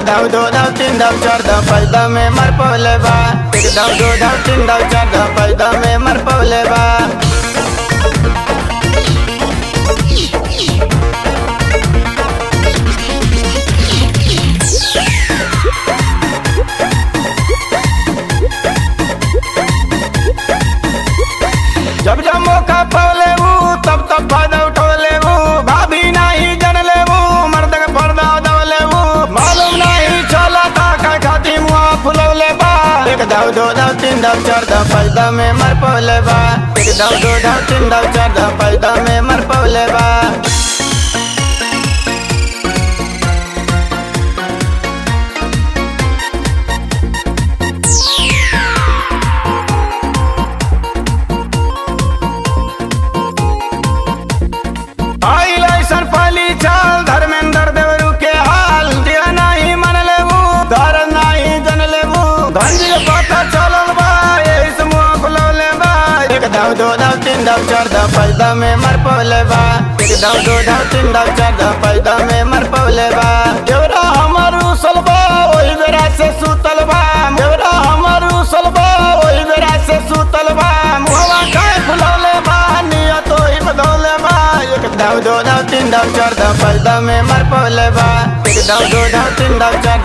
दाव दो दाव तीन दाव चार दाव पाँच दाव में मर पवले बा एक दाव दो दाव तीन दाव चार दाव पाँच दाव में मर पवले बा जब जब मौका पवले वो तब तब फायदा उठोले वो भाभी नहीं जन ले वो मर्द के पर्दा दवले वो मालूम नहीं चला था का खाती मुआ फुलौले बा एक दाव दो दाव तीन दाव चार दाव पाँच दाव में मर पवले बा एक दाव दो दाव तीन दाव चार दाव पाँच दाव में मर पवले बा आइल ऐसन पाली चाल धर्मेंद्र देवरू के हाल दिया नहीं मन लेबू धर नहीं जन लेबू धंजी पता चलल बा यही से मुंह फुलौले बा एक दाव दो दाव तीन दाव चार दाव पाँच दाव में मर पवले बा एक दाव दो दाव तीन दाव चार दाव पाँच दाव में मर पवले बा देवरा हमर उसल बा ओही बेरा से सुतल बा देवरा हमर उसल बा ओही बेरा से सुतल बा मुहवा खाए फुलौले बा नियत ओही बदौले बा एक दाव दो दाव तीन दाव चार दाव पाँच दाव में मर पवले बा एक दाव दो दाव तीन दाव चार